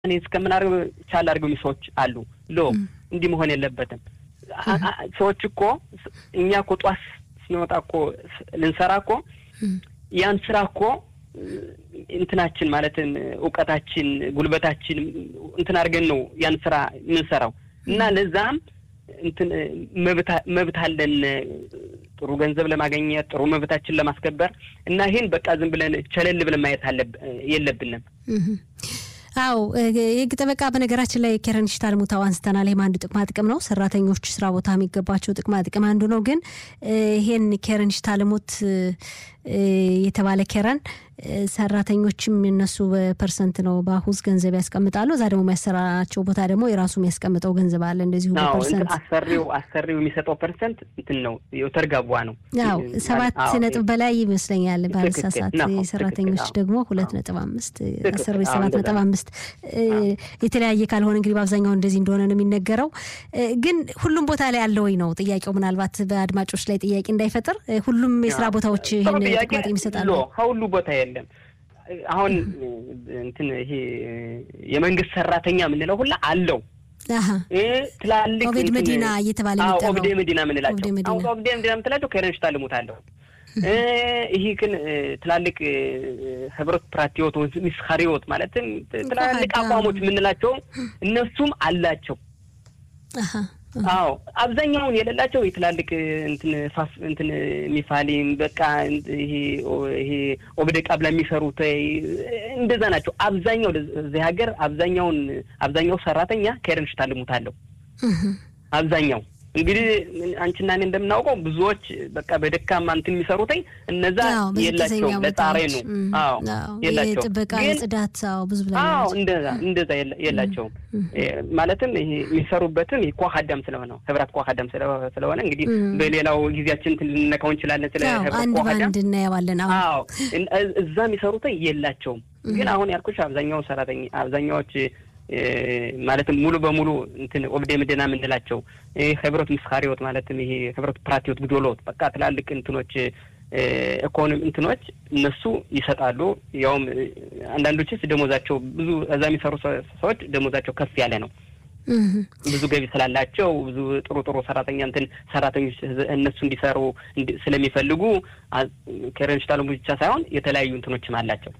እኔ እስከምናደርግ ቻል አድርገው ሰዎች አሉ። ሎ እንዲህ መሆን የለበትም። ሰዎች እኮ እኛ እኮ ጧት ስንወጣ እኮ ልንሰራ እኮ ያን ስራ እኮ እንትናችን ማለትም እውቀታችን፣ ጉልበታችን እንትን አድርገን ነው ያን ስራ የምንሰራው እና ለዛም እንትን መብት አለን ጥሩ ገንዘብ ለማግኘት ጥሩ መብታችን ለማስከበር እና ይህን በቃ ዝም ብለን ቸለል ብለን ማየት የለብንም። አዎ የህግ ጠበቃ በነገራችን ላይ ኬረን ሽታልሙታው አንስተናል። ይህም አንዱ ጥቅማ ጥቅም ነው። ሰራተኞች ስራ ቦታ የሚገባቸው ጥቅማ ጥቅም አንዱ ነው። ግን ይሄን ኬረን ሽታልሙት የተባለ ኬረን ሰራተኞችም እነሱ በፐርሰንት ነው በአሁዝ ገንዘብ ያስቀምጣሉ። እዛ ደግሞ የሚያሰራቸው ቦታ ደግሞ የራሱ የሚያስቀምጠው ገንዘብ አለ። እንደዚሁ በፐርሰንት አሰሪው አሰሪው የሚሰጠው ፐርሰንት እንትን ነው የተርጋቧ ነው። ያው ሰባት ነጥብ በላይ ይመስለኛል ባልሳሳት። የሰራተኞች ደግሞ ሁለት ነጥብ አምስት አሰሪዎች ሰባት ነጥብ አምስት የተለያየ ካልሆነ እንግዲህ በአብዛኛው እንደዚህ እንደሆነ ነው የሚነገረው። ግን ሁሉም ቦታ ላይ አለ ወይ ነው ጥያቄው። ምናልባት በአድማጮች ላይ ጥያቄ እንዳይፈጥር ሁሉም የስራ ቦታዎች ይህን ጥቅማ ጥቅም ይሰጣሉ። ከሁሉ ቦታ የለም። አሁን እንትን ይሄ የመንግስት ሰራተኛ የምንለው ሁላ አለው። ትላልቅ ኦቤድ መዲና እየተባለ ኦብዴ መዲና የምንላቸው አሁን ኦብዴ መዲና የምትላቸው ከረንሽ ታልሙት አለው። ይህ ግን ትላልቅ ህብረት ፕራቲዎት ሚስካሪዎት ማለትም ትላልቅ አቋሞች የምንላቸው እነሱም አላቸው። አዎ አብዛኛውን የሌላቸው የትላልቅ እንትን ፋስ እንትን ሚፋሊም በቃ ይሄ ይሄ ኦብደ ቃብላ የሚሰሩት እንደዛ ናቸው። አብዛኛው እዚህ ሀገር አብዛኛውን አብዛኛው ሰራተኛ ከረንሽ ታልሙታለሁ አብዛኛው እንግዲህ አንቺና እኔ እንደምናውቀው ብዙዎች በቃ በደካማ እንትን የሚሰሩትኝ እነዛ የላቸውም። ለጣሬ ነው። አዎ የላቸውም። ጥበቃ፣ ጽዳት፣ አዎ ብዙ ብላ አዎ እንደዛ እንደዛ የላቸውም። ማለትም ይሄ የሚሰሩበትም ይሄ ኳሃዳም ስለሆነ ህብረት ኳሃዳም ስለሆነ እንግዲህ በሌላው ጊዜያችን ልንነካው እንችላለን። ስለ ህብረት ኳሃዳም እናየዋለን። አዎ እዛ የሚሰሩትኝ የላቸውም። ግን አሁን ያልኩሽ አብዛኛው ሰራተኛ አብዛኛዎች ማለትም ሙሉ በሙሉ እንትን ኦብዴ ምድና የምንላቸው ህብረት ምስካሪዎት ማለትም ይሄ ህብረት ፕራቲዎት ግዶሎት በቃ ትላልቅ እንትኖች ኢኮኖሚ እንትኖች እነሱ ይሰጣሉ። ያውም አንዳንዶችስ ደሞዛቸው ብዙ እዛ የሚሰሩ ሰዎች ደሞዛቸው ከፍ ያለ ነው። ብዙ ገቢ ስላላቸው ብዙ ጥሩ ጥሩ ሰራተኛ እንትን ሰራተኞች እነሱ እንዲሰሩ ስለሚፈልጉ ከረንሽታሉ ብቻ ሳይሆን የተለያዩ እንትኖችም አላቸው።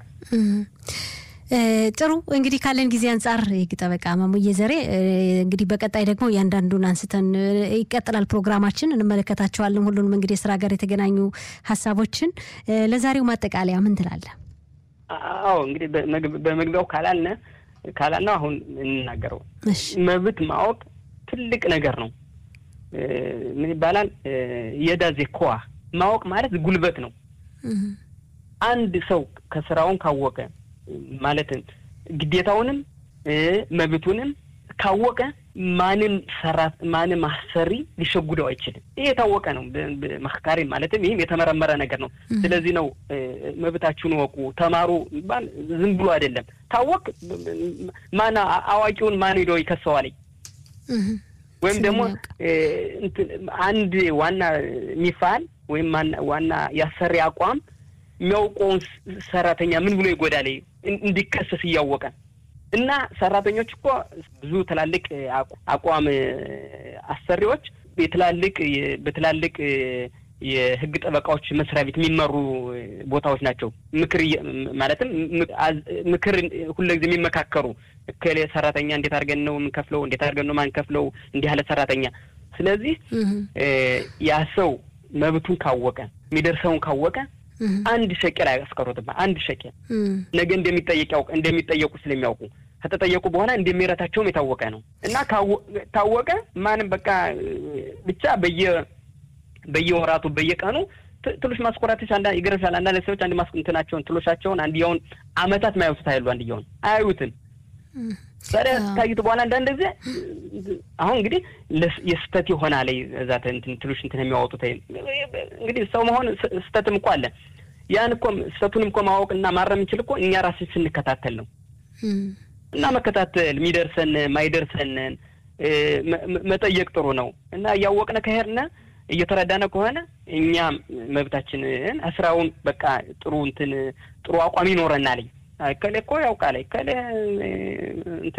ጥሩ እንግዲህ ካለን ጊዜ አንጻር የህግ ጠበቃ ማሙዬ ዘሬ እንግዲህ በቀጣይ ደግሞ እያንዳንዱን አንስተን ይቀጥላል ፕሮግራማችን እንመለከታቸዋለን። ሁሉንም እንግዲህ የስራ ጋር የተገናኙ ሀሳቦችን ለዛሬው ማጠቃለያ ምን ትላለህ? አዎ እንግዲህ በመግቢያው ካላልነ ካላልነው አሁን እንናገረው መብት ማወቅ ትልቅ ነገር ነው። ምን ይባላል? የዳዜ ኮዋ ማወቅ ማለት ጉልበት ነው። አንድ ሰው ከስራውን ካወቀ ማለትም ግዴታውንም መብቱንም ካወቀ ማንም ሰራት ማንም አሰሪ ሊሸጉደው አይችልም። ይህ የታወቀ ነው። መካሪ ማለትም ይህም የተመረመረ ነገር ነው። ስለዚህ ነው መብታችሁን ወቁ፣ ተማሩ ባል ዝም ብሎ አይደለም። ታወቅ ማን አዋቂውን ማን ሄዶ ይከሰዋለኝ ወይም ደግሞ አንድ ዋና ሚፋል ወይም ዋና ያሰሪ አቋም የሚያውቀውን ሰራተኛ ምን ብሎ ይጎዳል እንዲከሰስ እያወቀ እና ሰራተኞች እኮ ብዙ ትላልቅ አቋም አሰሪዎች የትላልቅ በትላልቅ የህግ ጠበቃዎች መስሪያ ቤት የሚመሩ ቦታዎች ናቸው። ምክር ማለትም ምክር ሁልጊዜ የሚመካከሩ እከሌ ሰራተኛ እንዴት አድርገን ነው የምንከፍለው? እንዴት አድርገን ነው ማንከፍለው? እንዲህ ያለ ሰራተኛ። ስለዚህ ያ ሰው መብቱን ካወቀ የሚደርሰውን ካወቀ አንድ ሸቄል አያስቀሩትም። አንድ ሸቄል ነገ እንደሚጠየቅ ያውቅ እንደሚጠየቁ ስለሚያውቁ ከተጠየቁ በኋላ እንደሚረታቸውም የታወቀ ነው እና ታወቀ ማንም በቃ ብቻ በየ በየወራቱ በየቀኑ ትሎሽ ማስኮራቶች አንዳ ይገርምሻል። አንዳንድ ሰዎች አንድ ማስቁንትናቸውን ትሎሻቸውን አንድያውን አመታት ማያዩቱት አይሉ አንድያውን አያዩትን ታዲያ ካዩት በኋላ አንዳንድ ጊዜ አሁን እንግዲህ የስተት የሆነ ላይ እዛ ትሎሽ እንትን የሚያወጡት እንግዲህ ሰው መሆን ስተትም እኮ አለ። ያን እኮ ስተቱንም እኮ ማወቅና ማረም የምንችል እኮ እኛ ራስን ስንከታተል ነው እና መከታተል የሚደርሰን ማይደርሰንን መጠየቅ ጥሩ ነው እና እያወቅነ ከሄድነ እየተረዳነ ከሆነ እኛ መብታችንን ስራውን በቃ ጥሩ እንትን ጥሩ አቋም ይኖረናል። እከሌ እኮ ያውቃል እከሌ